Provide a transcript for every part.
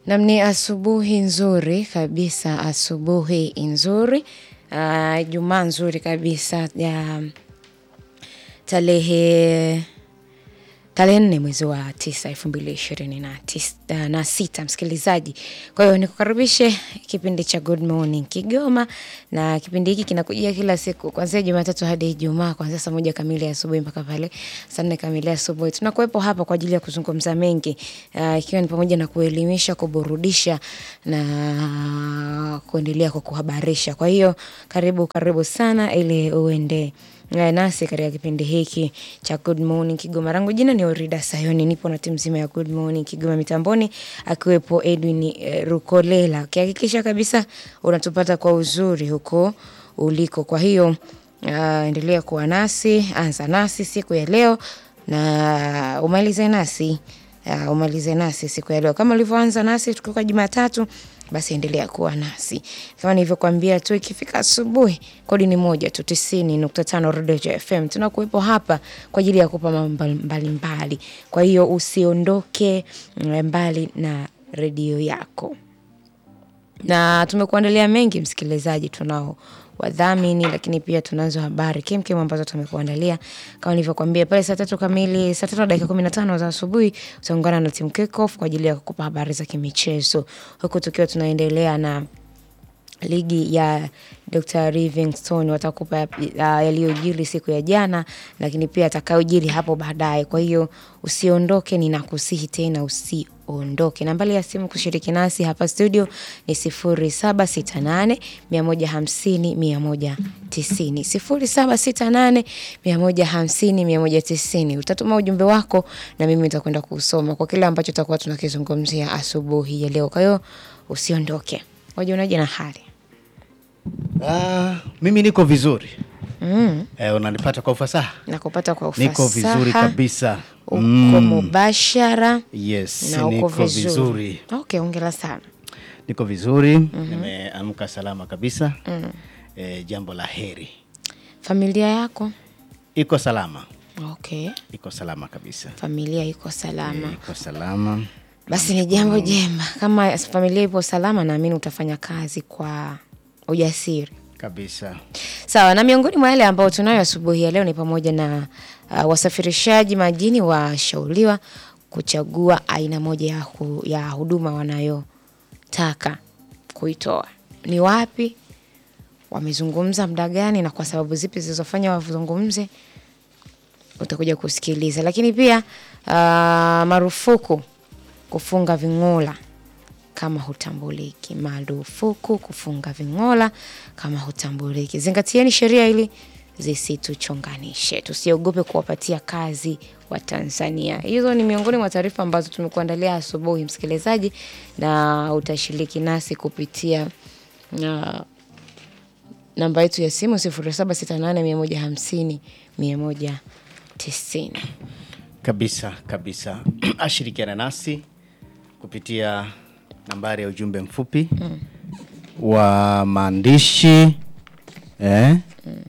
Nam ni asubuhi nzuri kabisa, asubuhi nzuri. Ijumaa nzuri kabisa ya tarehe tarehe nne mwezi wa tisa elfu mbili ishirini na tisa na sita msikilizaji. Kwa hiyo nikukaribishe kipindi cha Good Morning Kigoma na kipindi hiki kinakujia kila siku kuanzia Jumatatu hadi Ijumaa kuanzia saa moja kamili asubuhi mpaka pale saa nne kamili asubuhi. Tunakuwepo hapa kwa ajili ya kuzungumza mengi ah, ikiwa ni pamoja na kuelimisha, kuburudisha na kuendelea kwa kuhabarisha. Kwa hiyo karibu karibu sana ili uende eh, nasi katika kipindi hiki cha Good Morning Kigoma. Rangu jina ni Orida Sayoni, nipo na timu nzima ya Good Morning Kigoma mitamboni, akiwepo Edwin eh, Rukolela, ukihakikisha kabisa unatupata kwa uzuri huko uliko. Kwa hiyo ah, endelea kuwa nasi, anza nasi siku ya leo na umalize nasi uh, umalize nasi siku ya leo kama ulivyoanza nasi tukiwa Jumatatu, basi endelea kuwa nasi kama nilivyokuambia tu, ikifika asubuhi kodi ni moja tu tisini nukta tano Rodejo FM. Tunakuwepo hapa kwa ajili ya kupa mambo mbalimbali, kwa hiyo usiondoke mm, mbali na redio yako na tumekuandalia mengi msikilizaji, tunao wadhamini lakini pia tunazo habari kemkem ambazo tumekuandalia kama nilivyokuambia pale saa tatu kamili, saa tatu na dakika kumi na tano za asubuhi utaungana na timu Kickoff kwa ajili ya kukupa habari za kimichezo, huku tukiwa tunaendelea na ligi ya Dr. Livingstone watakupa uh, yaliyojiri siku ya jana, lakini pia atakayojiri hapo baadaye. Kwa hiyo usiondoke, ninakusihi tena usiondoke. Nambari ya simu kushiriki nasi hapa studio ni 0768 150 190, 0768 150 190. Utatuma ujumbe wako na mimi nitakwenda kusoma kwa kile ambacho tutakuwa tunakizungumzia asubuhi ya leo. Kwa hiyo usiondoke. Wajionaje na hali? Ah, mimi niko vizuri Mm. eh, unanipata kwa ufasaha? Nakupata kwa ufasaha. Niko vizuri kabisa. Uko Mm, mubashara yes, na uko niko vizuri. vizuri, Okay, ongera sana. niko vizuri nimeamka salama kabisa eh, jambo la heri, Familia yako? iko salama, Okay, iko salama kabisa, familia iko salama. Eh, iko salama. Basi ni jambo jema. Kama familia ipo salama, naamini utafanya kazi kwa ujasiri. kabisa. Sawa, na miongoni mwa yale ambayo tunayo asubuhi ya leo ni pamoja na uh, wasafirishaji majini washauriwa kuchagua aina moja ya, hu, ya huduma wanayotaka kuitoa. Ni wapi, wamezungumza muda gani, na kwa sababu zipi zilizofanya wazungumze, utakuja kusikiliza. Lakini pia uh, marufuku kufunga ving'ola kama hutambuliki. Marufuku kufunga ving'ola kama hutambuliki. Zingatieni sheria ili zisituchonganishe, tusiogope kuwapatia kazi wa Tanzania. Hizo ni miongoni mwa taarifa ambazo tumekuandalia asubuhi, msikilizaji, na utashiriki nasi kupitia uh, namba yetu ya simu 0768 150 190. Kabisa kabisa, ashirikiana nasi kupitia nambari ya ujumbe mfupi wa maandishi eh?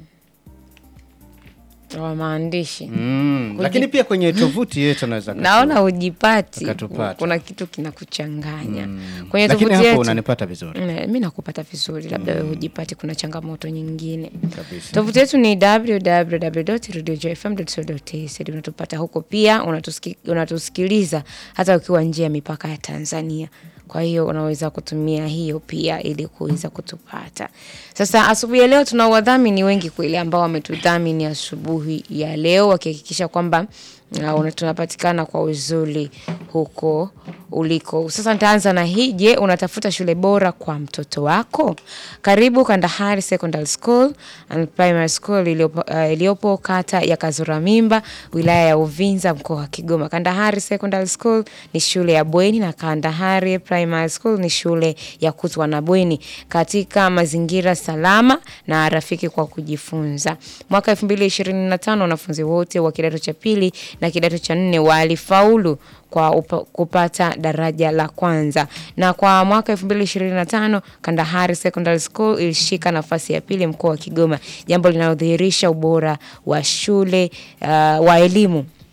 wa maandishi mm. Lakini pia kwenye tovuti yetu anaweza naona hujipati, Akatupata. kuna kitu kinakuchanganya kwenye lakini tovuti hapo yetu. unanipata vizuri Mm, mi nakupata vizuri, labda wewe hujipati, kuna changamoto nyingine. kabisa. Tovuti yetu ni www.radiojfm.co.tz. Unatupata huko pia, unatuski, unatusikiliza hata ukiwa nje ya mipaka ya Tanzania. Kwa hiyo unaweza kutumia hiyo pia ili kuweza kutupata. Sasa asubuhi ya leo tuna wadhamini wengi kweli ambao wametudhamini asubuhi ya leo wakihakikisha kwamba uh, una- tunapatikana kwa uzuri huko uliko. Sasa nitaanza na hii. Je, unatafuta shule bora kwa mtoto wako? Karibu Kandahari Secondary School and Primary School iliyopo, uh, iliyopo kata ya Kazura Mimba, wilaya ya Uvinza, mkoa wa Kigoma. Kandahari Secondary School ni shule ya bweni na Kandahari Primary School ni shule ya kutwa na bweni katika mazingira salama na rafiki kwa kujifunza. Mwaka 2025 wanafunzi wote wa kidato cha pili na kidato cha nne walifaulu kwa upa, kupata daraja la kwanza na kwa mwaka 2025 Kandahari Secondary School ilishika nafasi ya pili mkoa wa Kigoma, jambo linalodhihirisha ubora wa shule uh, wa elimu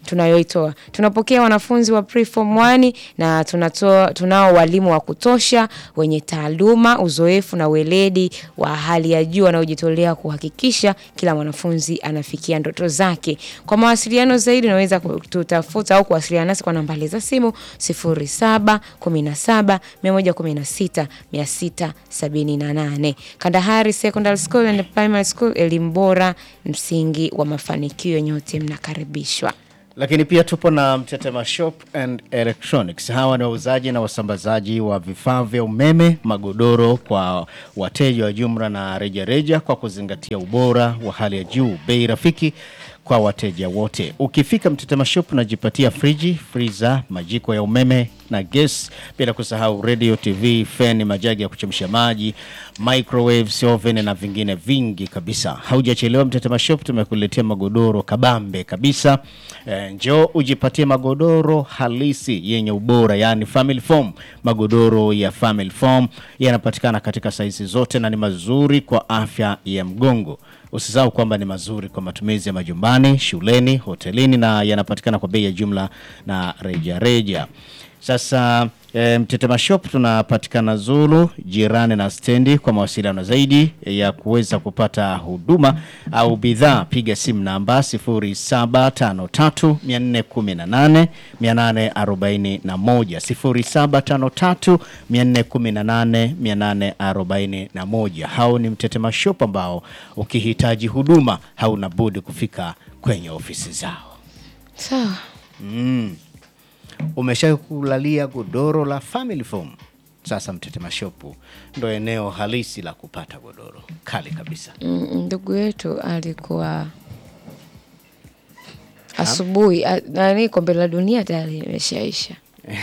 tunayoitoa. Tunapokea wanafunzi wa preform 1 na tunatoa, tunao walimu wa kutosha wenye taaluma, uzoefu na weledi wa hali ya juu wanaojitolea kuhakikisha kila mwanafunzi anafikia ndoto zake. Kwa mawasiliano zaidi unaweza kututafuta au kuwasiliana nasi kwa nambari za simu 07 17 116 678. Kandahari Secondary School and Primary School, elimu bora, msingi wa mafanikio. Nyote mnakaribishwa. Lakini pia tupo na Mtetema Shop and Electronics. Hawa ni wauzaji na wasambazaji wa vifaa vya umeme, magodoro kwa wateja wa jumla na rejareja reja, kwa kuzingatia ubora wa hali ya juu, bei rafiki kwa wateja wote. Ukifika Mtetema Shop unajipatia friji, freezer, majiko ya umeme na gas, bila kusahau radio, TV, fan, majagi ya kuchemsha maji, microwaves, oven na vingine vingi kabisa. Haujachelewa, Mtetema Shop tumekuletea magodoro kabambe kabisa. E, njoo ujipatie magodoro halisi yenye ubora, yani family foam. Magodoro ya family foam yanapatikana katika saizi zote na ni mazuri kwa afya ya mgongo. Usisahau kwamba ni mazuri kwa matumizi ya majumbani, shuleni, hotelini na yanapatikana kwa bei ya jumla na rejareja reja. Sasa e, Mtetema Shop tunapatikana Zulu jirani na stendi. Kwa mawasiliano zaidi ya kuweza kupata huduma au bidhaa piga simu namba 0753 418 841 0753 418 841. Hao ni Mtetema Shop ambao ukihitaji huduma hauna budi kufika kwenye ofisi zao. Sawa. Mm. Umesha kulalia godoro la family foam? Sasa Mtetema Shop ndo eneo halisi la kupata godoro kali kabisa. Mm, Ndugu yetu alikuwa asubuhi a- nani, kombe la dunia tayari limeshaisha.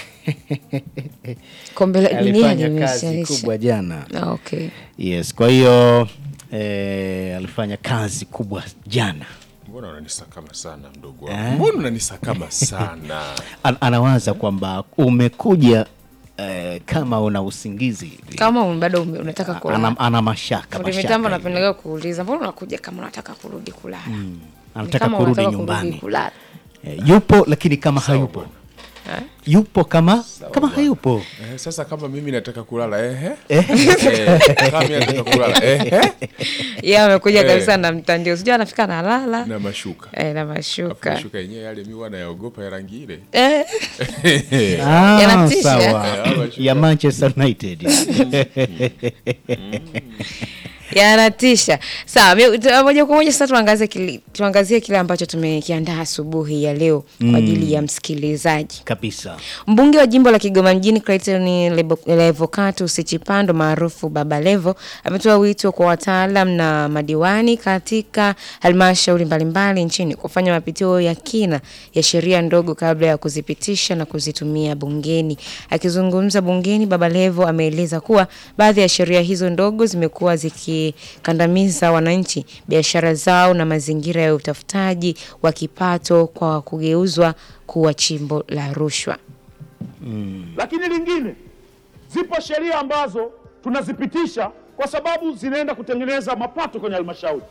Kombe la dunia Alifanya kazi limeshaisha. kubwa jana. Ah, Okay. Yes, kwa hiyo eh, alifanya kazi kubwa jana. Mbona unanisakama sana mdogo wangu? Mbona unanisakama sana? An anawaza kwamba umekuja eh, kama una usingizi hivi. Kama ume- bado ume- unataka kulala. ana, ana mashaka Fundi mashaka mitambo hivi. napendelea kuuliza, mbona unakuja kama unataka kurudi kulala? Ni anataka kama kurudi unataka nyumbani. kulala. Eh, yupo lakini kama hayupo Eh? yupo kama kama bwana. hayupo Eh, sasa kama mimi nataka kulala ehe. Eh. Eh, kama mimi nataka kulala ehe. Yeye amekuja Eh. kabisa na mtandio, sijui anafika na lala Na mashuka. eh, na Alafu mashuka mashuka yenyewe yale mimi wanayaogopa ya rangi ile. eh. Ah, Yanatisha. sawa Eh, mashuka. ya Manchester United yanatisha. Sawa, mi- tu- moja kwa moja sasa tuangazie kile, tuangazie kile ambacho tumekiandaa asubuhi ya leo kwa ajili ya msikilizaji. kabisa Mbunge wa jimbo la Kigoma mjini Clayton Lebo- Levocatus Chipando maarufu Baba Levo ametoa wito kwa wataalam na madiwani katika halmashauri mbalimbali nchini kufanya mapitio ya kina ya sheria ndogo kabla ya kuzipitisha na kuzitumia bungeni. Akizungumza bungeni, Baba Levo ameeleza kuwa baadhi ya sheria hizo ndogo zimekuwa zikikandamiza wananchi, biashara zao na mazingira ya utafutaji wa kipato kwa kugeuzwa kuwa chimbo la rushwa. Lakini lingine, zipo sheria ambazo tunazipitisha kwa sababu zinaenda kutengeneza mapato kwenye halmashauri,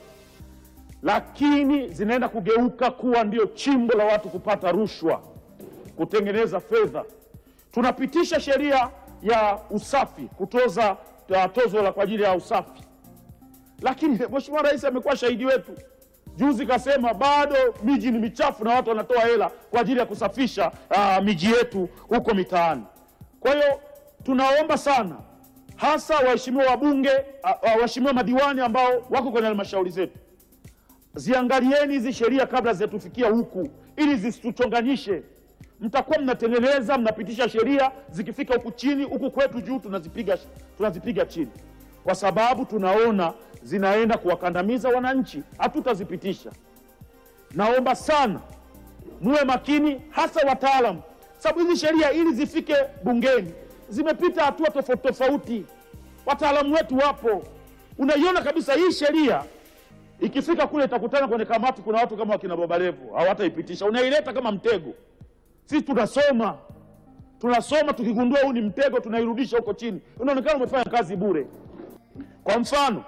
lakini zinaenda kugeuka kuwa ndio chimbo la watu kupata rushwa, kutengeneza fedha. Tunapitisha sheria ya usafi, kutoza ya tozo la kwa ajili ya usafi, lakini Mheshimiwa Rais amekuwa shahidi wetu. Juzi kasema bado miji ni michafu na watu wanatoa hela kwa ajili ya kusafisha ah, miji yetu huko mitaani. Kwa hiyo tunaomba sana, hasa waheshimiwa wabunge, ah, ah, waheshimiwa madiwani ambao wako kwenye halmashauri zetu, ziangalieni hizi sheria kabla zitatufikia huku, ili zisituchonganyishe. Mtakuwa mnatengeneza mnapitisha sheria, zikifika huku chini, huku kwetu juu tunazipiga, tunazipiga chini, kwa sababu tunaona zinaenda kuwakandamiza wananchi, hatutazipitisha. Naomba sana muwe makini, hasa wataalamu, sababu hizi sheria ili zifike bungeni zimepita hatua tofauti tofauti. Wataalamu wetu wapo, unaiona kabisa hii sheria ikifika kule itakutana kwenye kamati, kuna watu kama wakina Baba Levo hawataipitisha, unaileta kama mtego. Sisi tunasoma tunasoma, tukigundua huu ni mtego, tunairudisha huko chini, unaonekana umefanya kazi bure. Kwa mfano,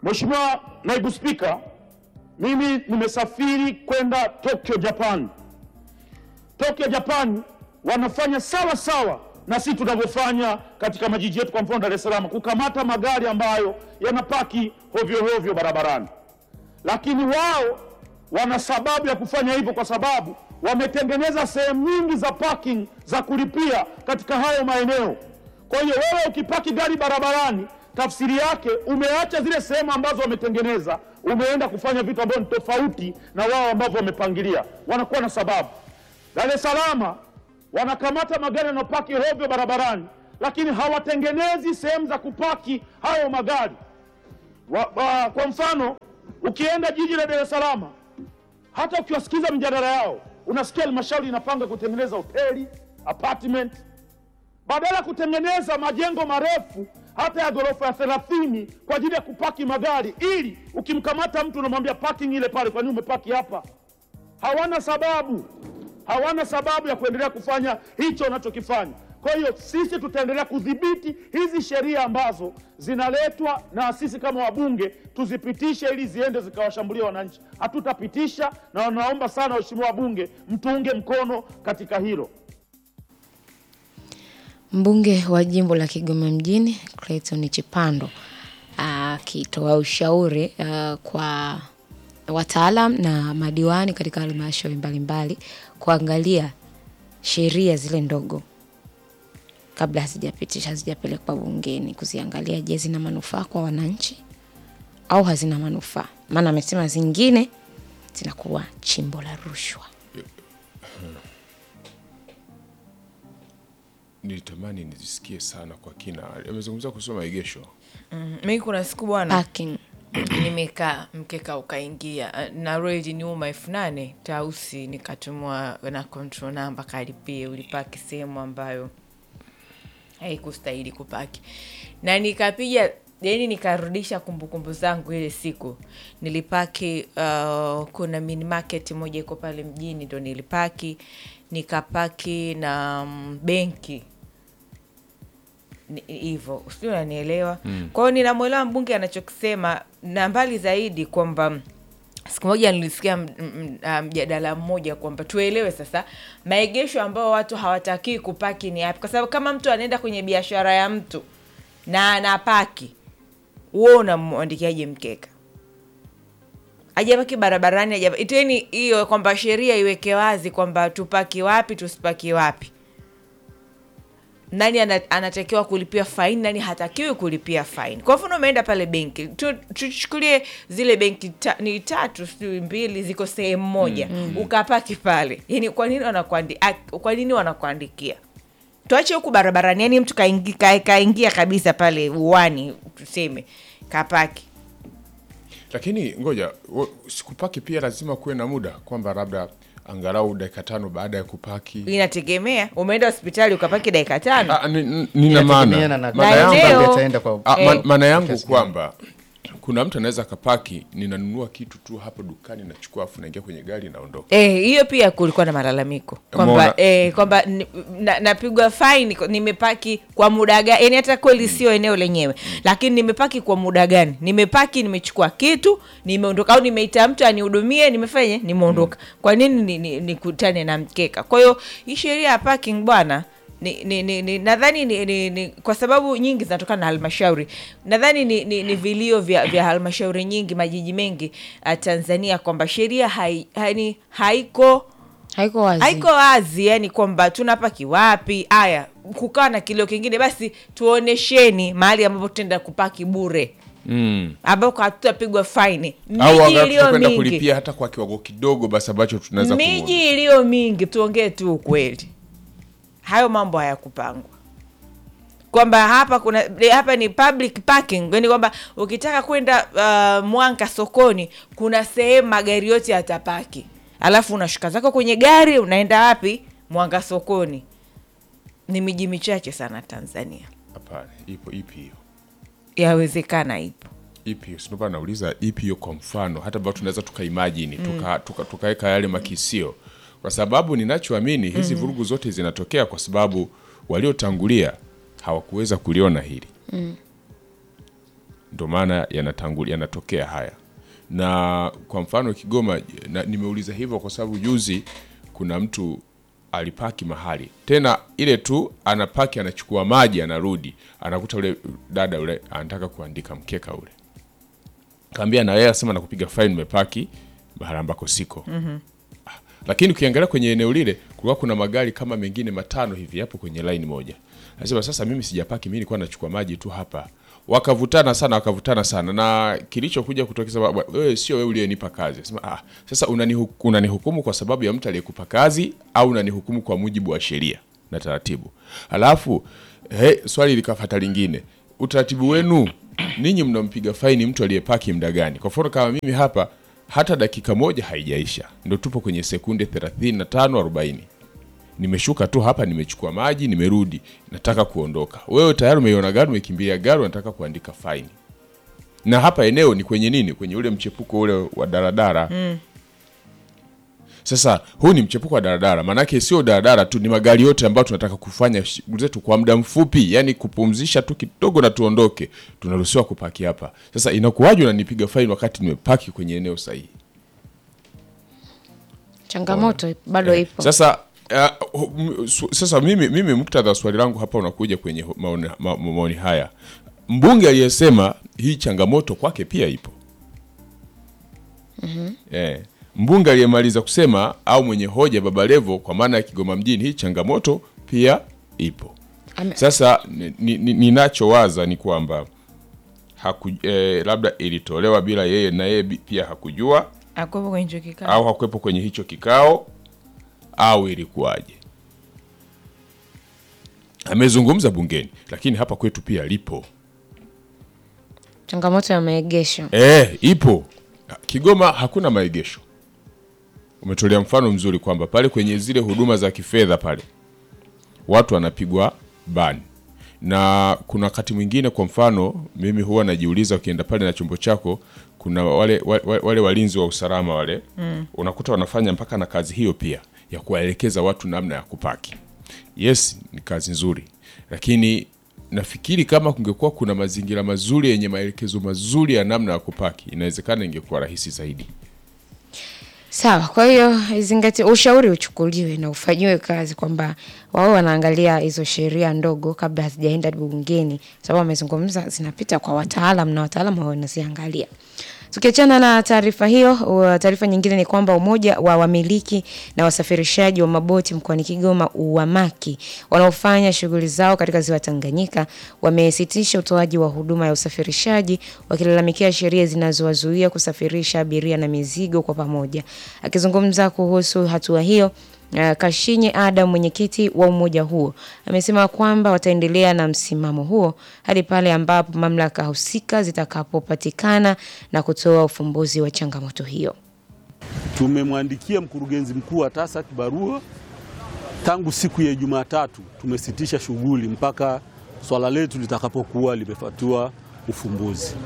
Mheshimiwa Naibu Spika, mimi nimesafiri kwenda Tokyo, Japan Tokyo Japani wanafanya sawa sawa na sisi tunavyofanya katika majiji yetu, kwa mfano Dar es Salaam, kukamata magari ambayo yanapaki hovyo hovyo barabarani, lakini wao wana sababu ya kufanya hivyo kwa sababu wametengeneza sehemu nyingi za parking za kulipia katika hayo maeneo. Kwa hiyo wewe ukipaki gari barabarani, tafsiri yake umeacha zile sehemu ambazo wametengeneza, umeenda kufanya vitu ambavyo ni tofauti na wao ambavyo wamepangilia. Wanakuwa na sababu. Dar es Salaam wanakamata magari yanayopaki hovyo barabarani, lakini hawatengenezi sehemu za kupaki hayo magari wa, wa, kwa mfano ukienda jiji la Dar es Salaam hata ukiwasikiza mjadala yao unasikia halmashauri inapanga kutengeneza hoteli apartment, badala ya kutengeneza majengo marefu hata ya ghorofa ya thelathini kwa ajili ya kupaki magari, ili ukimkamata mtu unamwambia parking ile pale, kwa nini umepaki hapa? Hawana sababu, hawana sababu ya kuendelea kufanya hicho wanachokifanya. Kwa hiyo sisi tutaendelea kudhibiti hizi sheria ambazo zinaletwa na sisi kama wabunge tuzipitishe ili ziende zikawashambulia wananchi. Hatutapitisha, na naomba sana waheshimiwa wabunge mtuunge mkono katika hilo. Mbunge wa jimbo la Kigoma mjini Clayton Chipando akitoa ushauri uh, kwa wataalam na madiwani katika halmashauri mbalimbali kuangalia sheria zile ndogo kabla hazijapitisha hazijapelekwa bungeni, kuziangalia, je, zina manufaa kwa wananchi au hazina manufaa? Maana amesema zingine zinakuwa chimbo la rushwa. nilitamani nizisikie sana kwa kina. Amezungumzia kuhusu maegesho. mi kuna siku bwana Parking. nimekaa mkeka ukaingia na roho iliniuma elfu nane tausi nikatumwa na control number kalipie ulipaki sehemu ambayo haikustahili kupaki na nikapiga yani nikarudisha kumbukumbu zangu ile siku nilipaki uh, kuna mini market moja iko pale mjini ndo nilipaki nikapaki na mm, benki Ni- hivyo sijui unanielewa mm. kwa hiyo ninamwelewa mbunge anachokisema na mbali zaidi kwamba siku moja nilisikia m- m- ah, mjadala mmoja kwamba tuelewe sasa maegesho ambao watu hawatakii kupaki ni yapi kwa sababu kama mtu anaenda kwenye biashara ya mtu na anapaki huo unamwandikiaje mkeka ajapaki barabarani ajapa iteni hiyo kwamba sheria iweke wazi kwamba tupaki wapi tusipaki wapi nani ana- anatakiwa kulipia faini nani hatakiwi kulipia faini kwa mfano umeenda pale benki Tu- tuchukulie zile benki ta, ni tatu sijui mbili ziko sehemu moja mm. ukapaki pale yani kwa nini wanakuandi, ak- kwa nini wanakuandikia tuache huku barabarani yani mtu kaingi, ka, kaingia kabisa pale uwani tuseme kapaki Lakini ngoja, wo- sikupaki pia lazima kuwe na muda kwamba labda angalau dakika tano baada ya kupaki. inategemea umeenda hospitali ukapaki dakika tano Ah, ni- ni- nina Inategemeana maana na- maana Na yangu eneo- ataenda kwa Ah, Eh. ma- maana yangu Kiasi kwamba kuna mtu anaweza akapaki, ninanunua kitu tu hapo dukani, nachukua afu naingia kwenye gari naondoka. Eh, hiyo pia kulikuwa na malalamiko kwamba Umeona? eh, kwamba ni- na- napigwa faini kwa- nimepaki kwa muda gani yani hata kweli sio eneo lenyewe lakini nimepaki kwa muda gani nimepaki nimechukua kitu nimeondoka au nimeita mtu anihudumie nimefanya nimeondoka kwa nini nikutane ni, ni nikutane na mkeka kwa hiyo hii sheria ya parking bwana ni, ni, ni, ni, nadhani ni, ni, ni, kwa sababu nyingi zinatokana na halmashauri nadhani ni, ni, ni vilio vya, vya halmashauri nyingi majiji mengi uh, tanzania kwamba sheria hai, hani, haiko Haiko wazi. haiko wazi yani kwamba tunapaki wapi haya kukawa na kilio kingine basi tuonesheni mahali ambapo tutaenda kupaki bure Mm. ambako hatutapigwa faini Au miji angalau iliyo tutakwenda mingi kulipia hata kwa kiwango kidogo basi ambacho tunaweza kumudu. miji iliyo mingi tuongee tu ukweli hayo mambo hayakupangwa kwamba hapa kuna hapa ni public parking yani kwamba ukitaka kwenda uh, mwanka sokoni kuna sehemu magari yote yatapaki alafu unashuka zako kwenye gari unaenda wapi mwanga sokoni ni miji michache sana tanzania Hapana, ipo ipi hiyo? yawezekana ipo ipi hiyo? Sinopa nauliza ipi hiyo kwa mfano hata ambao tunaweza tukaimajini tukaweka tuka, tukaweka yale makisio kwa sababu ninachoamini hizi vurugu zote zinatokea kwa sababu waliotangulia hawakuweza kuliona hili ndio maana yanatangulia yanatokea haya na kwa mfano Kigoma na, nimeuliza hivyo kwa sababu juzi kuna mtu alipaki mahali tena, ile tu anapaki, anachukua maji, anarudi, anakuta ule dada ule anataka kuandika mkeka ule, kaambia na yeye asema nakupiga faini, umepaki mahali ambako siko. Ah, Lakini ukiangalia kwenye eneo lile kulikuwa kuna magari kama mengine matano hivi hapo kwenye line moja. Anasema sasa mimi sijapaki, mimi nilikuwa nachukua maji tu hapa. Wakavutana sana, wakavutana sana, na kilichokuja kutokea sababu wewe sio wewe uliyenipa kazi. Anasema ah, sasa unanihu- unanihukumu kwa sababu ya mtu aliyekupa kazi au unanihukumu kwa mujibu wa sheria na taratibu? Alafu he, swali likafuata lingine, utaratibu wenu ninyi mnampiga faini mtu aliyepaki muda gani? Kwa mfano kama mimi hapa hata dakika moja haijaisha, ndo tupo kwenye sekunde 35 40 nimeshuka tu hapa, nimechukua maji, nimerudi, nataka kuondoka. Wewe tayari umeiona gari, umekimbia gari, unataka kuandika faini. Na hapa eneo ni kwenye nini? Kwenye ule mchepuko ule wa daradara Sasa huu ni mchepuko wa daradara, maanake sio daradara tu, ni magari yote ambayo tunataka kufanya shughuli zetu kwa muda mfupi, yani kupumzisha tu kidogo na tuondoke, tunaruhusiwa kupaki hapa. Sasa inakuwaje unanipiga faini wakati nimepaki kwenye eneo sahihi? changamoto bado ipo Sasa uh, m- su- sasa mimi, mimi muktadha wa swali langu hapa unakuja kwenye hu- maoni, ma, maoni haya. Mbunge aliyesema hii changamoto kwake pia ipo eh, mbunge aliyemaliza kusema au mwenye hoja Baba Levo kwa maana ya Kigoma mjini, hii changamoto pia ipo. Ame- Sasa ninachowaza ni, ni, ninachowaza ni kwamba haku, eh, labda ilitolewa bila yeye na yeye bi- pia hakujua akuwepo kwenye hicho kikao au hakuwepo kwenye hicho kikao au ilikuwaje? Amezungumza bungeni, lakini hapa kwetu pia lipo changamoto ya maegesho e, ipo Kigoma. Hakuna maegesho. Umetolea mfano mzuri kwamba pale kwenye zile huduma za kifedha pale watu wanapigwa bani, na kuna wakati mwingine, kwa mfano mimi huwa najiuliza, ukienda pale na chombo chako, kuna wale, wale, wale walinzi wa usalama wale mm. unakuta wanafanya mpaka na kazi hiyo pia ya kuwaelekeza watu namna ya kupaki. Yes, ni kazi nzuri, lakini nafikiri kama kungekuwa kuna mazingira mazuri yenye maelekezo mazuri ya namna ya kupaki, inawezekana ingekuwa rahisi zaidi. sawa kwa hiyo izingati ushauri uchukuliwe na ufanyiwe kazi kwamba wao wanaangalia hizo sheria ndogo kabla hazijaenda bungeni sababu wamezungumza zinapita kwa wataalam na wataalam wao wanaziangalia tukiachana na taarifa hiyo uh, taarifa nyingine ni kwamba umoja wa wamiliki na wasafirishaji wa maboti mkoani kigoma uwamaki wanaofanya shughuli zao katika ziwa tanganyika wamesitisha utoaji wa huduma ya usafirishaji wakilalamikia sheria zinazowazuia kusafirisha abiria na mizigo kwa pamoja akizungumza kuhusu hatua hiyo Uh, Kashinye Adam mwenyekiti wa umoja huo amesema kwamba wataendelea na msimamo huo hadi pale ambapo mamlaka husika zitakapopatikana na kutoa ufumbuzi wa changamoto hiyo. Tumemwandikia mkurugenzi mkuu wa TASAC barua tangu siku ya Jumatatu. Tumesitisha shughuli mpaka swala letu litakapokuwa limepatiwa ufumbuzi,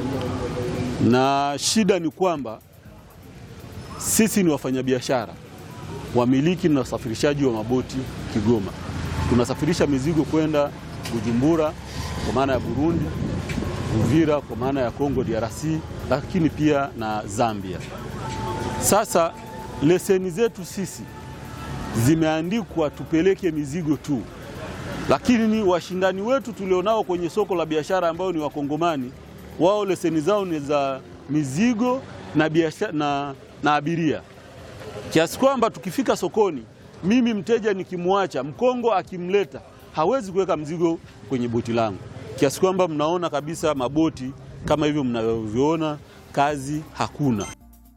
na shida ni kwamba sisi ni wafanyabiashara wamiliki na wasafirishaji wa maboti Kigoma. Tunasafirisha mizigo kwenda Bujumbura kwa maana ya Burundi, Uvira kwa maana ya Kongo DRC, lakini pia na Zambia. Sasa leseni zetu sisi zimeandikwa tupeleke mizigo tu, lakini ni washindani wetu tulionao kwenye soko la biashara ambao ni Wakongomani, wao leseni zao ni za mizigo na, biashara, na, na abiria kiasi kwamba tukifika sokoni, mimi mteja nikimwacha Mkongo akimleta hawezi kuweka mzigo kwenye boti langu, kiasi kwamba mnaona kabisa maboti kama hivyo mnavyoviona, kazi hakuna.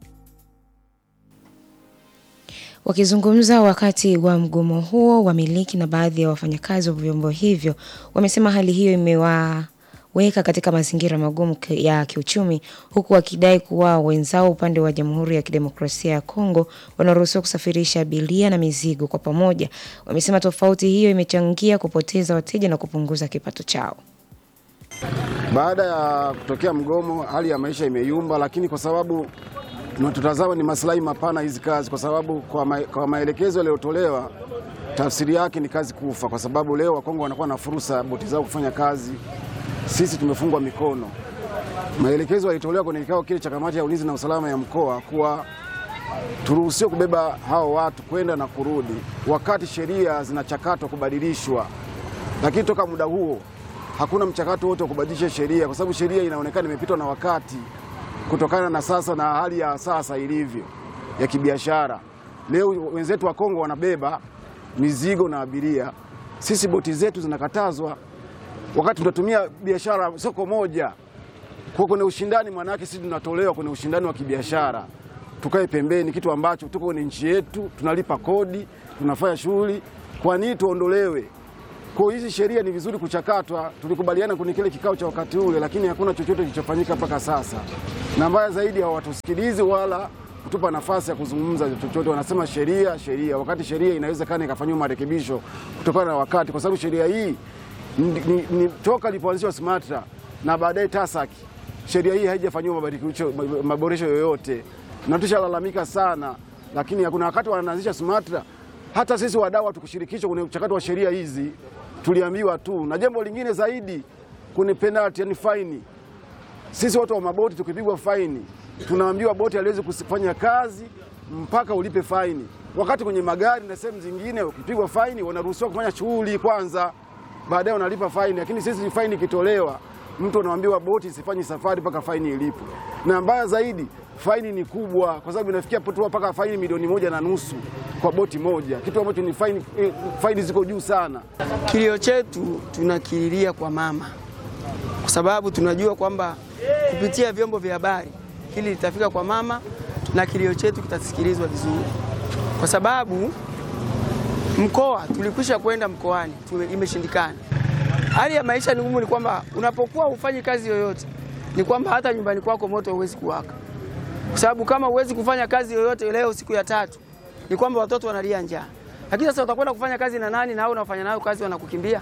Wakizungumza wakati wa mgomo huo, wamiliki na baadhi ya wafanyakazi wa vyombo hivyo wamesema hali hiyo imewaweka katika mazingira magumu ki- ya kiuchumi, huku wakidai kuwa wenzao upande wa Jamhuri ya Kidemokrasia ya Kongo wanaruhusiwa kusafirisha abiria na mizigo kwa pamoja. Wamesema tofauti hiyo imechangia kupoteza wateja na kupunguza kipato chao. Baada ya kutokea mgomo, hali ya maisha imeyumba, lakini kwa sababu tunatazama ni maslahi mapana hizi kazi, kwa sababu kwa, ma, kwa maelekezo yaliyotolewa tafsiri yake ni kazi kufa, kwa sababu leo Wakongo wanakuwa na fursa boti zao kufanya kazi, sisi tumefungwa mikono. Maelekezo yalitolewa kwenye kikao kile cha kamati ya ulinzi na usalama ya mkoa kuwa turuhusiwe kubeba hao watu kwenda na kurudi, wakati sheria zinachakatwa kubadilishwa. Lakini toka muda huo hakuna mchakato wote wa kubadilisha sheria, kwa sababu sheria inaonekana imepitwa na wakati kutokana na sasa na hali ya sasa ilivyo ya kibiashara. Leo wenzetu wa Kongo wanabeba mizigo na abiria, sisi boti zetu zinakatazwa, wakati tunatumia biashara soko moja. Kwa kwenye ushindani, maana yake sisi tunatolewa kwenye ushindani wa kibiashara, tukae pembeni, kitu ambacho tuko kwenye nchi yetu, tunalipa kodi, tunafanya shughuli. Kwa nini tuondolewe? Kwa hiyo hizi sheria ni vizuri kuchakatwa. Tulikubaliana kwenye kile kikao cha wakati ule, lakini hakuna chochote kilichofanyika mpaka sasa, na mbaya zaidi hawatusikilizi wala kutupa nafasi ya kuzungumza chochote. Wanasema sheria sheria, wakati sheria inawezekana ikafanyiwa marekebisho kutokana na wakati, kwa sababu sheria hii ni, ni, ni toka ilipoanzishwa SMATRA na baadaye TASAC, sheria hii haijafanyiwa mabadiliko maboresho yoyote, na tushalalamika sana, lakini hakuna wakati wanaanzisha SMATRA hata sisi wadau hatukushirikishwa kwenye mchakato wa sheria hizi, tuliambiwa tu. Na jambo lingine zaidi, kwenye penalty, yani faini, sisi watu wa maboti tukipigwa faini tunaambiwa boti haliwezi kufanya kazi mpaka ulipe faini, wakati kwenye magari na sehemu zingine ukipigwa faini wanaruhusiwa kufanya shughuli kwanza, baadaye wanalipa faini. Lakini sisi faini ikitolewa, mtu anaambiwa boti isifanye safari mpaka faini ilipwe, na mbaya zaidi faini ni kubwa, kwa sababu inafikia mpaka faini milioni moja na nusu kwa boti moja, kitu ambacho ni faini, eh, faini ziko juu sana. Kilio chetu tunakililia kwa mama, kwa sababu tunajua kwamba kupitia vyombo vya habari hili litafika kwa mama na kilio chetu kitasikilizwa vizuri, kwa sababu mkoa tulikwisha kwenda mkoani, imeshindikana. Hali ya maisha ni ngumu, ni kwamba unapokuwa hufanyi kazi yoyote, ni kwamba hata nyumbani kwako moto huwezi kuwaka, kwa sababu kama huwezi kufanya kazi yoyote leo siku ya tatu, ni kwamba watoto wanalia njaa. Lakini sasa utakwenda kufanya kazi na nani? Na hao unaofanya nayo kazi wanakukimbia.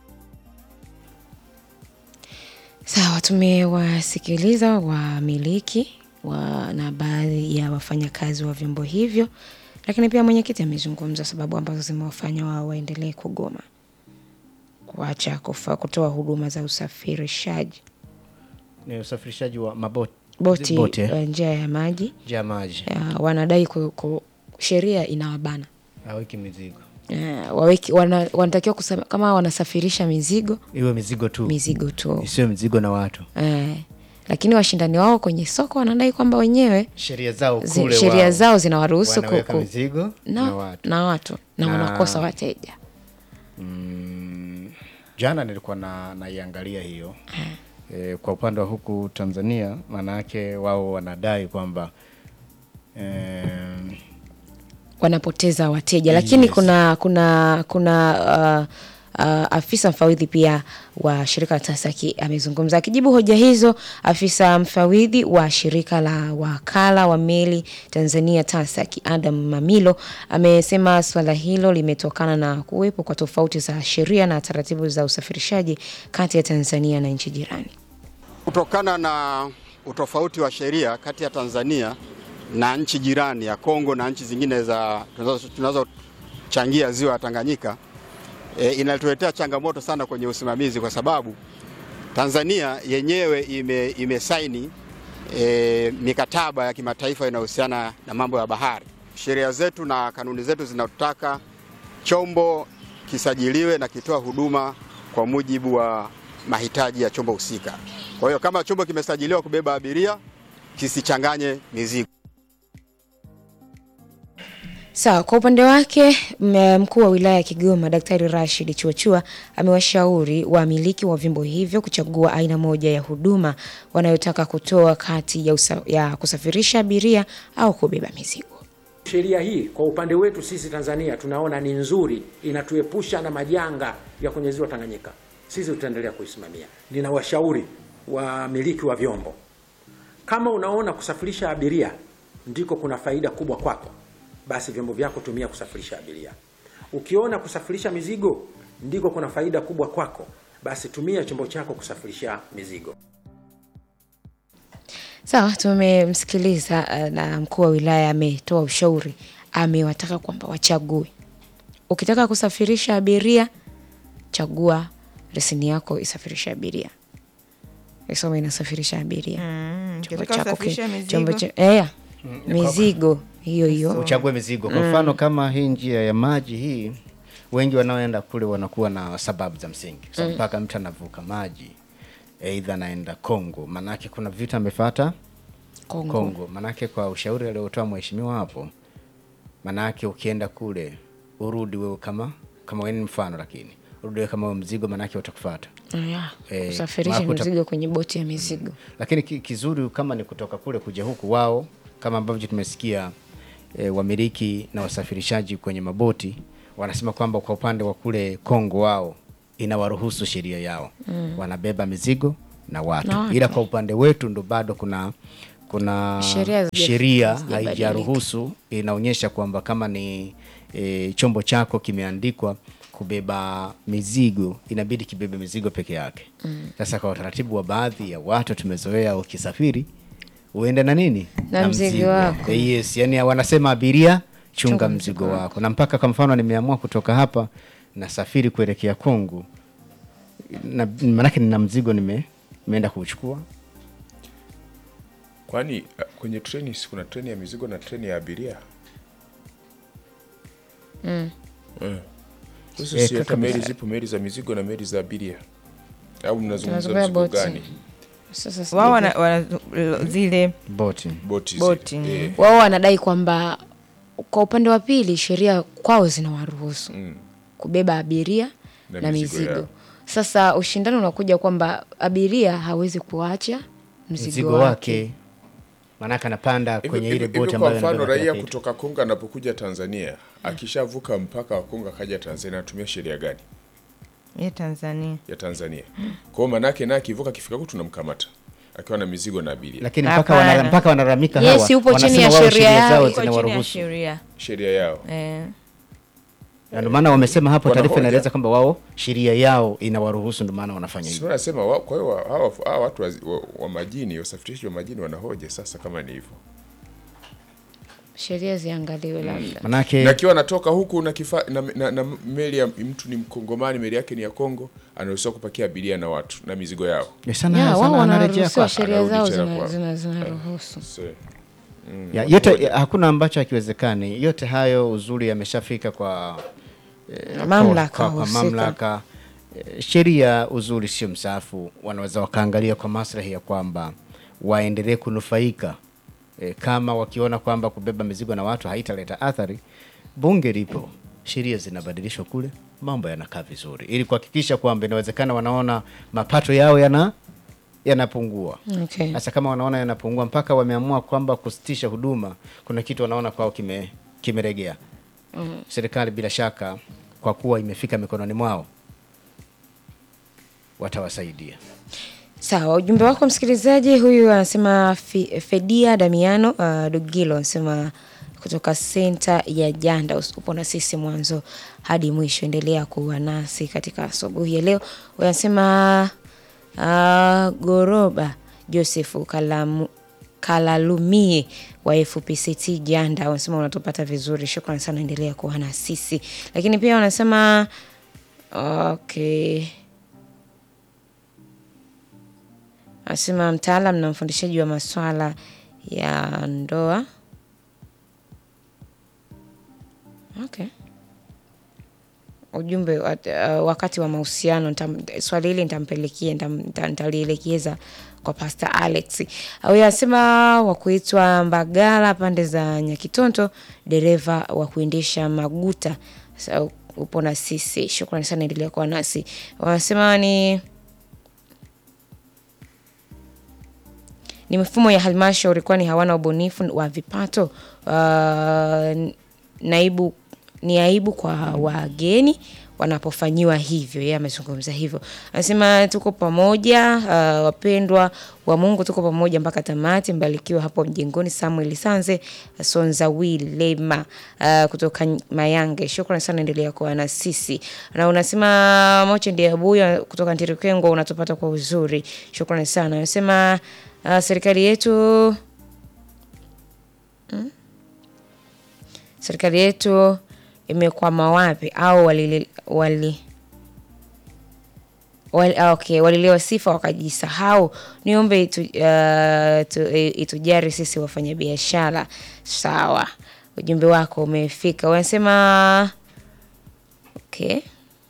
Sawa, tumewasikiliza wamiliki wa, na baadhi ya wafanyakazi wa vyombo hivyo, lakini pia mwenyekiti amezungumza sababu ambazo zimewafanya wao waendelee kugoma kuacha kufa kutoa huduma za usafirishaji Ni usafirishaji wa maboti boti Boti, eh? uh, njia ya maji ya maji uh, wanadai ku, ku, sheria inawabana aweki mizigo uh, waweki, wana, wanatakiwa kusema kama wanasafirisha mizigo iwe mizigo tu mizigo tu isiwe mizigo na watu eh, lakini washindani wao kwenye soko wanadai kwamba wenyewe sheria zao zi- kule sheria wao zao zinawaruhusu ku- wanaweka ku- mizigo na, na watu na watu na Na- wanakosa wateja Mm, jana nilikuwa na naiangalia hiyo e, kwa upande wa huku Tanzania, maana yake wao wanadai kwamba em, wanapoteza wateja lakini Yes. kuna kuna kuna uh, uh, afisa mfawidhi pia wa shirika la TASAKI amezungumza akijibu hoja hizo. Afisa mfawidhi wa shirika la wakala wa meli Tanzania TASAKI Adam Mamilo amesema swala hilo limetokana na kuwepo kwa tofauti za sheria na taratibu za usafirishaji kati ya Tanzania na nchi jirani. Kutokana na utofauti wa sheria kati ya Tanzania na nchi jirani ya Kongo na nchi zingine za tunazo- tunazochangia ziwa la Tanganyika e, inatuletea changamoto sana kwenye usimamizi kwa sababu Tanzania yenyewe ime, imesaini e, mikataba ya kimataifa inayohusiana na mambo ya bahari. Sheria zetu na kanuni zetu zinataka chombo kisajiliwe na kitoa huduma kwa mujibu wa mahitaji ya chombo husika. Kwa hiyo kama chombo kimesajiliwa kubeba abiria kisichanganye mizigo. Sawa, kwa upande wake m- mkuu wa wilaya ya Kigoma Daktari Rashid Chuachua amewashauri wamiliki wa vyombo hivyo kuchagua aina moja ya huduma wanayotaka kutoa kati ya, usa, ya kusafirisha abiria au kubeba mizigo. Sheria hii kwa upande wetu sisi Tanzania tunaona ni nzuri, inatuepusha na majanga ya kwenye ziwa Tanganyika. Sisi tutaendelea kuisimamia. Ninawashauri wamiliki wa vyombo, kama unaona kusafirisha abiria ndiko kuna faida kubwa kwako, basi vyombo vyako tumia kusafirisha abiria. Ukiona kusafirisha mizigo ndiko kuna faida kubwa kwako, basi tumia chombo chako kusafirisha mizigo. Sawa, tumemsikiliza uh, na mkuu wa wilaya ametoa ushauri, amewataka kwamba wachague. Ukitaka kusafirisha abiria, chagua leseni yako isafirisha abiria, isome inasafirisha abiria Mm, Chombo ukitaka chako ki- kusafirisha chombo mizigo. cha- eh, mizigo hiyo hiyo uchague mizigo. Kwa mfano kama hii njia ya maji hii, wengi wanaoenda kule wanakuwa na sababu za msingi, so, mpaka mtu anavuka maji aidha anaenda Kongo, manake kuna vitu amefuata Kongo. Kongo. Manake kwa ushauri aliotoa mheshimiwa hapo, manake ukienda kule urudi wewe kama kama wewe ni mfano, lakini urudi wewe kama wewe mzigo, manake utakufuata. Yeah, Eh, kusafirisha wakuta- mizigo kwenye boti ya mizigo Lakini ki- kizuri kama ni kutoka kule kuja huku, wao kama ambavyo tumesikia e, wamiliki na wasafirishaji kwenye maboti wanasema kwamba kwa upande wa kule Kongo wao inawaruhusu sheria yao mm. wanabeba mizigo na watu. Na watu. ila kwa upande wetu ndo bado kuna kuna Sheria hazija- sheria hazijabadilika. haijaruhusu, inaonyesha kwamba kama ni e, chombo chako kimeandikwa kubeba mizigo inabidi kibebe mizigo peke yake. Sasa kwa utaratibu wa baadhi ya watu tumezoea, ukisafiri uende na nini Na mzigo wako. Eh, yes, yani wanasema abiria chunga, Chunga mzigo, mzigo wako. Na mpaka kwa mfano nimeamua kutoka hapa nasafiri kuelekea Kongo, na maanake nina mzigo nime nimeenda kuuchukua Kwani uh, kwenye treni si kuna treni ya mizigo na treni ya abiria? Eh. Sasa Eh, si hata kaka, meli zipo meli za mizigo na meli za abiria, au mnazungumza Tunazungumzia mzigo boti. gani? sasa sijui- wao wana, wana zile boti. Boti, zile. Boti. Eh, wao wanadai kwamba kwa upande wa pili sheria kwao zinawaruhusu kubeba abiria Na na, mizigo mizigo, yao. Sasa ushindani unakuja kwamba abiria hawezi kuacha mzigo, mzigo wake, wake maanake anapanda Hivi- kwenye hivi- ile hivi boti kwa ambayo mfano inabeba kila raia kitu. kutoka Kongo anapokuja Tanzania akishavuka mpaka wa Kongo akaja Tanzania anatumia sheria gani ya Tanzania ya Tanzania? Kwa hiyo manake naye akivuka akifika huku tunamkamata akiwa na mizigo na abiria. lakini mpaka Hapana. wana- mpaka wanalalamika Yes, hawa yupo chini wanasema ya wao sheria yao, zao iko chini ya zinawaruhusu sheria Sheria yao. eh. na ndio maana wamesema hapo, taarifa Wanahoja. inaeleza kwamba wao sheria yao inawaruhusu, ndio maana wanafanya Sio hivyo. nasema wa- kwa hiyo wa- hawa hawa watu wa, wa, wa majini wasafirishaji wa majini wanahoja sasa kama ni hivyo. sheria ziangaliwe labda Manake Na akiwa anatoka huku na, kifa, na, na, na meli ya mtu ni Mkongomani, meli yake ni ya Kongo, anaruhusiwa kupakia abiria na watu na mizigo yao. ya sana, Ya, sana wao anarejea wanaruhusiwa kwa sheria anarudi zao tena zina- kwa- zina- zinaruhusu So, ya, yote ya, hakuna ambacho hakiwezekani. Yote hayo uzuri yameshafika kwa eh, Mamlaka kwa, kwa, kwa husika. mamlaka Eh, sheria uzuri sio msafu, wanaweza wakaangalia kwa maslahi ya kwamba waendelee kunufaika e, kama wakiona kwamba kubeba mizigo na watu haitaleta athari, bunge lipo, sheria zinabadilishwa kule, mambo yanakaa vizuri, ili kuhakikisha kwamba inawezekana wanaona mapato yao yana yanapungua. okay. Sasa kama wanaona yanapungua mpaka wameamua kwamba kusitisha huduma, kuna kitu wanaona kwao kime kimeregea. Serikali bila shaka, kwa kuwa imefika mikononi mwao, watawasaidia. Sawa, ujumbe wako msikilizaji. Huyu anasema Fi- Fedia Damiano uh, Dugilo anasema kutoka senta ya Janda, upo na sisi mwanzo hadi mwisho, endelea kuwa nasi katika asubuhi ya leo. Huyu anasema uh, Goroba Josefu Kalamu Kalalumie wa FPCT Janda wanasema unatupata vizuri, shukrani sana, endelea kuwa na sisi. Lakini pia wanasema okay Anasema mtaalam na mfundishaji wa maswala ya ndoa. Okay. Ujumbe wa- uh, wakati wa mahusiano nitam- swali hili nitampelekea nitam- nita- nitalielekeza kwa Pastor Alex. Huyo anasema wa kuitwa Mbagala pande za Nyakitonto, dereva wa kuendesha maguta. Sasa upo na sisi, shukrani sana, endelea kuwa nasi. Wanasema ni ni mifumo ya halmashauri kwani hawana ubunifu wa vipato. Uh, naibu ni aibu kwa wageni wanapofanyiwa hivyo. Yeye amezungumza hivyo, anasema tuko pamoja, uh, wapendwa wa Mungu, tuko pamoja mpaka tamati. Mbarikiwa hapo mjengoni. Samuel Sanze Sonza Wilema uh, kutoka Mayange, shukrani sana, endelea kuwa na sisi. Na unasema Moche ndiye Abuya kutoka Ntirikengwa, unatupata kwa uzuri, shukrani sana. Anasema uh, serikali yetu serikali yetu imekwama wapi au wali, wali Wal, ah, okay, waliliwa sifa wakajisahau. Niombe itu, uh, tu, eh, itujari sisi wafanyabiashara. Sawa, ujumbe wako umefika. Wanasema okay.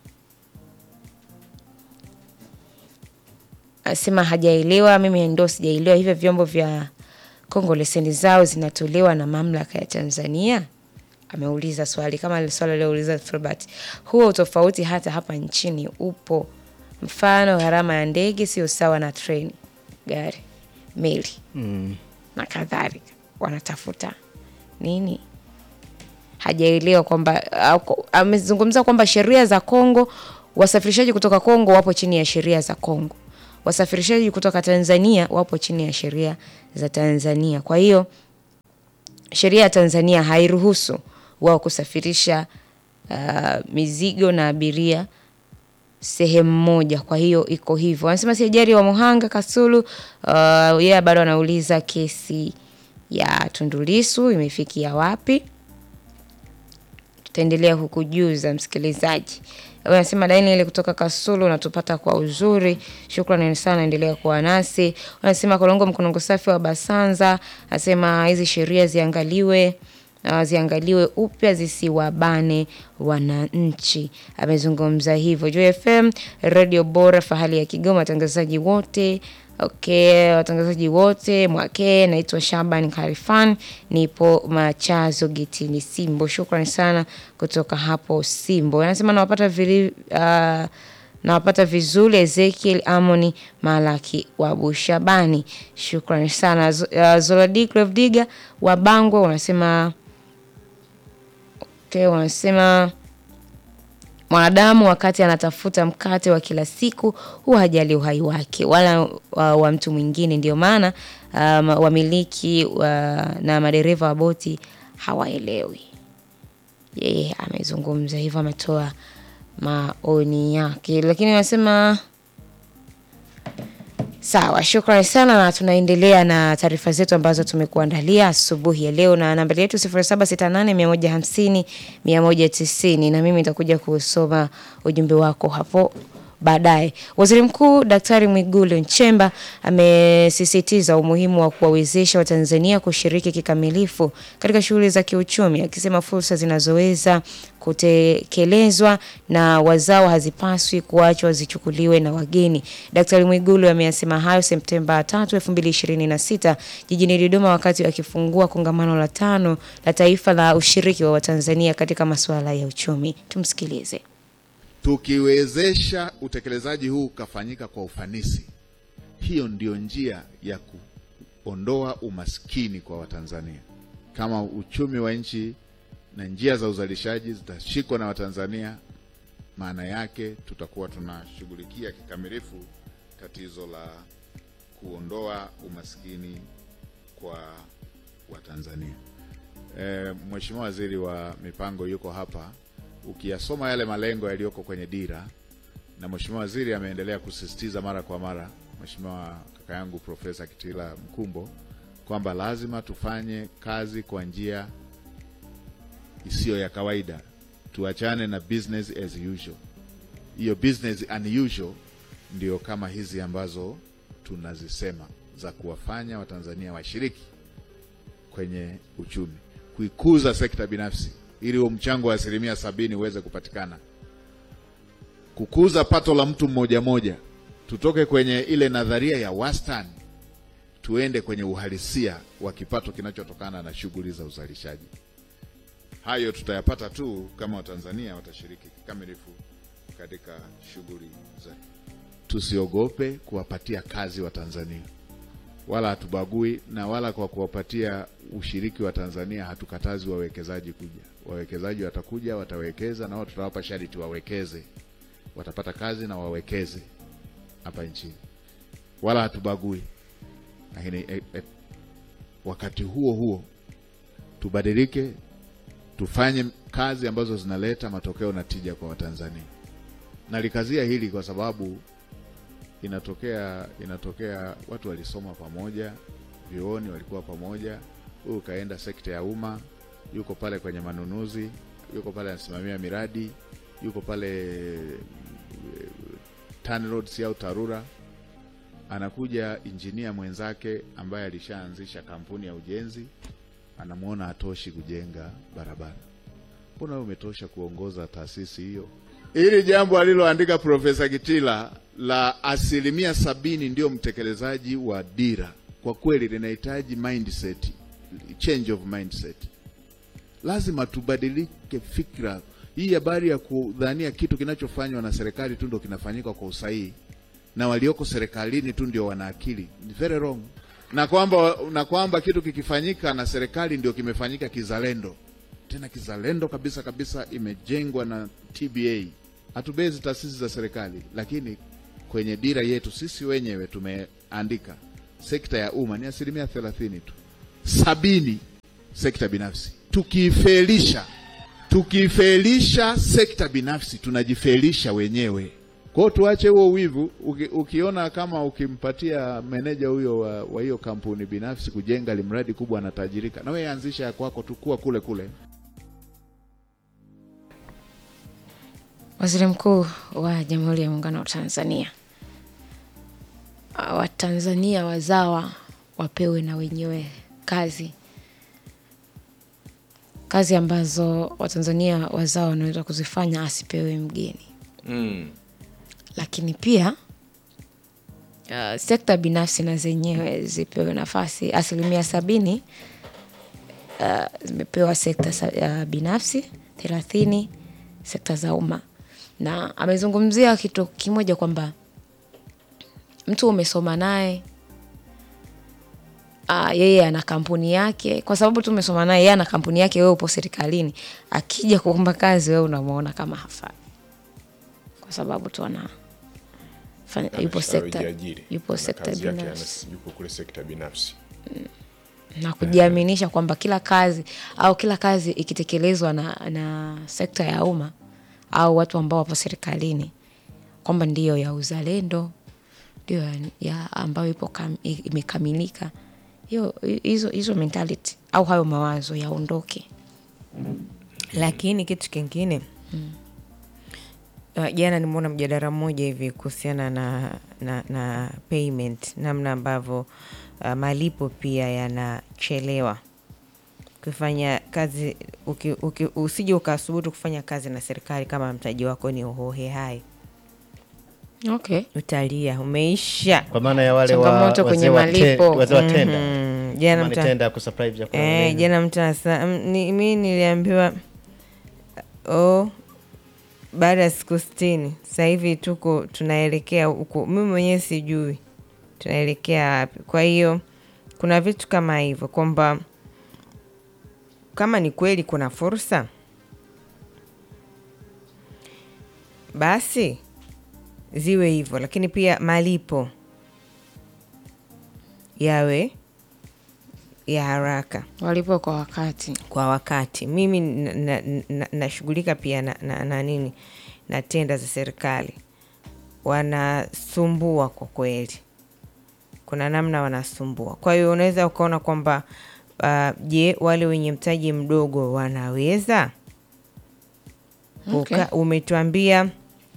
Anasema hajaelewa, mimi ndo sijaelewa hivyo vyombo vya Kongo leseni zao zinatolewa na mamlaka ya Tanzania. Ameuliza swali kama ile swali alilouliza Filbert. Huo utofauti hata hapa nchini upo. Mfano, gharama ya ndege sio sawa na treni, gari, meli Mm. na kadhalika. Wanatafuta nini? Hajaelewa kwamba au- amezungumza kwamba sheria za Kongo, wasafirishaji kutoka Kongo wapo chini ya sheria za Kongo, wasafirishaji kutoka Tanzania wapo chini ya sheria za Tanzania. Kwa hiyo sheria ya Tanzania hairuhusu wao kusafirisha uh, mizigo na abiria sehemu moja. Kwa hiyo iko hivyo. Wanasema si ajali wa Muhanga Kasulu. Uh, yeye bado anauliza kesi ya Tundu Lissu imefikia wapi? Tutaendelea kukujuza msikilizaji. Wanasema laini ile kutoka Kasulu unatupata kwa uzuri. Shukrani sana, endelea kuwa nasi. Wanasema Kolongo Mkonongo safi wa Basanza, anasema hizi sheria ziangaliwe uh, ziangaliwe upya zisiwabane wananchi. Amezungumza hivyo. Joy FM, radio bora, fahali ya Kigoma, watangazaji wote Okay, watangazaji wote mwake, naitwa Shaban Karifan, nipo Machazo Getini Simbo. Shukrani sana kutoka hapo Simbo. Anasema nawapata vili, uh, nawapata vizuri Ezekiel Amoni Malaki wa Bushabani. Shukrani sana. Z- Uh, Zoladi Clevdiga wa Bangwe wanasema okay, wanasema mwanadamu wakati anatafuta mkate wa kila siku huwa hajali uhai wake wala wa, wa mtu mwingine. Ndio maana um, wamiliki wa, na madereva wa boti hawaelewi. Yeye amezungumza hivyo, ametoa maoni yake, lakini wanasema Sawa, shukrani sana na tunaendelea na taarifa zetu ambazo tumekuandalia asubuhi ya leo na nambari yetu 0768 150 190 na mimi nitakuja kusoma ujumbe wako hapo baadaye. Waziri Mkuu Daktari Mwigulu Nchemba amesisitiza umuhimu wa kuwawezesha Watanzania kushiriki kikamilifu katika shughuli za kiuchumi, akisema fursa zinazoweza kutekelezwa na wazao hazipaswi kuachwa zichukuliwe na wageni. Daktari Mwigulu ameyasema hayo Septemba 3, 2026 jijini Dodoma wakati akifungua kongamano la tano la taifa la ushiriki wa Watanzania katika masuala ya uchumi. Tumsikilize. Tukiwezesha utekelezaji huu ukafanyika kwa ufanisi, hiyo ndio njia ya kuondoa umaskini kwa Watanzania. Kama uchumi wa nchi na njia za uzalishaji zitashikwa na Watanzania, maana yake tutakuwa tunashughulikia kikamilifu tatizo la kuondoa umaskini kwa Watanzania. E, Mheshimiwa Waziri wa Mipango yuko hapa ukiyasoma yale malengo yaliyoko kwenye dira, na Mheshimiwa Waziri ameendelea kusisitiza mara kwa mara, Mheshimiwa kaka yangu Profesa Kitila Mkumbo, kwamba lazima tufanye kazi kwa njia isiyo ya kawaida, tuachane na business as usual. Hiyo business unusual ndio kama hizi ambazo tunazisema za kuwafanya Watanzania washiriki kwenye uchumi, kuikuza sekta binafsi ili huo mchango wa asilimia sabini uweze kupatikana, kukuza pato la mtu mmoja moja, tutoke kwenye ile nadharia ya wastani tuende kwenye uhalisia wa kipato kinachotokana na shughuli za uzalishaji. Hayo tutayapata tu kama Watanzania watashiriki kikamilifu katika shughuli za. Tusiogope kuwapatia kazi Watanzania, wala hatubagui na wala kwa kuwapatia ushiriki wa Tanzania hatukatazi wawekezaji kuja. Wawekezaji watakuja, watawekeza, na wao tutawapa sharti wawekeze, watapata kazi na wawekeze hapa nchini, wala hatubagui. Lakini eh, eh, wakati huo huo tubadilike, tufanye kazi ambazo zinaleta matokeo na tija kwa Watanzania. Nalikazia hili kwa sababu inatokea inatokea watu walisoma pamoja vyuoni, walikuwa pamoja. Huyu kaenda sekta ya umma, yuko pale kwenye manunuzi, yuko pale anasimamia miradi, yuko pale eh, TANROADS au TARURA. Anakuja injinia mwenzake ambaye alishaanzisha kampuni ya ujenzi, anamwona hatoshi kujenga barabara. Mbona wewe umetosha kuongoza taasisi hiyo? Hili jambo aliloandika Profesa Kitila la asilimia sabini ndio mtekelezaji wa dira, kwa kweli linahitaji mindset, change of mindset. Lazima tubadilike fikra. Hii habari ya kudhania kitu kinachofanywa na serikali tu ndio kinafanyika kwa usahihi na walioko serikalini tu ndio wana akili ni very wrong, na kwamba na kwamba kitu kikifanyika na serikali ndio kimefanyika kizalendo, tena kizalendo kabisa kabisa, imejengwa na TBA. Hatubezi taasisi za serikali, lakini kwenye dira yetu sisi wenyewe tumeandika sekta ya umma ni asilimia thelathini tu, sabini sekta binafsi. Tukiifelisha tukiifelisha sekta binafsi tunajifelisha wenyewe. Kwa hiyo tuache huo wivu. Uki, ukiona kama ukimpatia meneja huyo wa wa hiyo kampuni binafsi kujenga limradi kubwa anatajirika, na wewe anzisha ya kwako, tukua kule kule. Waziri Mkuu wa Jamhuri ya Muungano wa Tanzania, Ah, Watanzania wazawa wapewe na wenyewe kazi kazi ambazo Watanzania wazawa wanaweza kuzifanya, asipewe mgeni. Mm. Lakini pia uh, sekta binafsi na zenyewe zipewe nafasi. Asilimia sabini uh, zimepewa sekta sa- uh, binafsi, thelathini sekta za umma, na amezungumzia kitu kimoja kwamba mtu umesoma naye uh, yeye ana kampuni yake, kwa sababu tu umesoma naye, yeye ana kampuni yake, wewe upo serikalini, akija kuomba kazi, wewe unamwona kama hafai, kwa sababu tu ana fanya- yupo sekta Amejiajiri. yupo Ana sekta kazi yake, binafsi ana- yupo kule sekta binafsi. na kujiaminisha kwamba kila kazi au kila kazi ikitekelezwa na, na sekta ya umma au watu ambao wapo serikalini kwamba ndiyo ya uzalendo ndio ya, ya ambayo ipo kam, i- imekamilika hiyo hizo hizo mentality au hayo mawazo yaondoke lakini kitu kingine uh, jana nimeona mjadala mmoja hivi kuhusiana na, na, na payment namna ambavyo uh, malipo pia yanachelewa kufanya kazi uki, uki, usije ukasubutu kufanya kazi na serikali kama mtaji wako ni uhohe hai okay. utalia umeisha kwa maana ya wale wa- Changamoto kwenye wazee wa te- malipo. wazee wa tenda Mhm. Jana Kama ni mta- tenda ya kusupply vyakula Eh, vingi. jana mtu anasa ni, mi niliambiwa oh, baada ya siku sitini sasa hivi tuko tunaelekea huko, mimi mwenyewe sijui tunaelekea wapi. Kwa hiyo kuna vitu kama hivyo kwamba kama ni kweli kuna fursa basi ziwe hivyo, lakini pia malipo yawe ya haraka walipo kwa wakati kwa wakati. Mimi nashughulika na, na, nashughulika pia na, na, na nini na tenda za serikali, wanasumbua kwa kweli, kuna namna wanasumbua. Kwa hiyo unaweza ukaona kwamba uh, je, wale wenye mtaji mdogo wanaweza Okay. Uka, umetuambia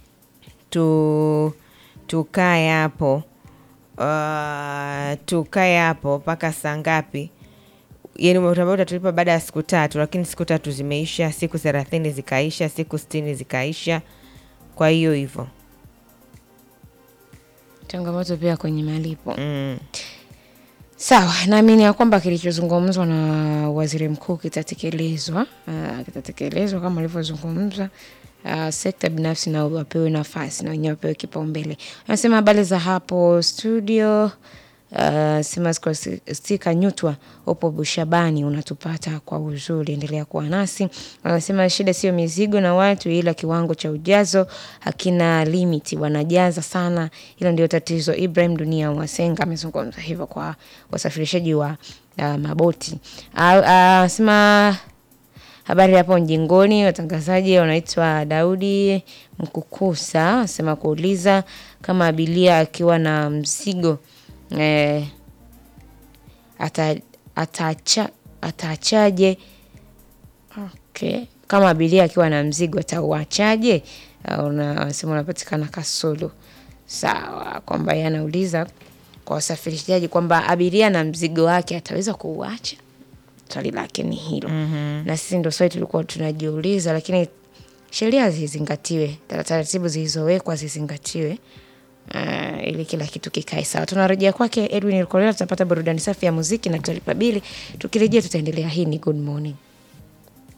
tu tukae hapo uh, tukae hapo mpaka saa ngapi? Yani umetuambia utatulipa baada ya siku tatu, lakini siku tatu zimeisha, siku thelathini zikaisha, siku sitini zikaisha. Kwa hiyo hivyo changamoto pia kwenye malipo mm. Sawa, naamini ya kwamba kilichozungumzwa na waziri mkuu kitatekelezwa, uh, kitatekelezwa kama alivyozungumza. Uh, sekta binafsi nao wapewe nafasi na wenyewe wapewe kipaumbele. Anasema habari za hapo studio. Uh, sema stika nyutwa upo Bushabani, unatupata kwa uzuri, endelea kuwa nasi. Anasema shida sio mizigo na watu, ila kiwango cha ujazo hakina limiti, wanajaza sana, hilo ndio tatizo. Ibrahim Dunia Wasenga amezungumza hivyo kwa wasafirishaji wa uh, maboti. Anasema habari hapo mjingoni, watangazaji wanaitwa Daudi Mkukusa, anasema kuuliza kama abiria akiwa na mzigo eh, ata, atacha, ataachaje? Okay. Kama abiria akiwa na mzigo atauachaje? Uh, una- Anasema unapatikana Kasulu. Sawa, kwamba yeye anauliza kwa wasafirishaji kwamba abiria na mzigo wake ataweza kuuacha swali lake ni hilo mm-hmm. na sisi ndo swali tulikuwa tunajiuliza lakini sheria zizingatiwe taratibu zilizowekwa zizingatiwe uh, ili kila kitu kikae sawa tunarejea kwake edwin Lukolela tutapata burudani safi ya muziki na tutalipa bili tukirejea tutaendelea hii ni good morning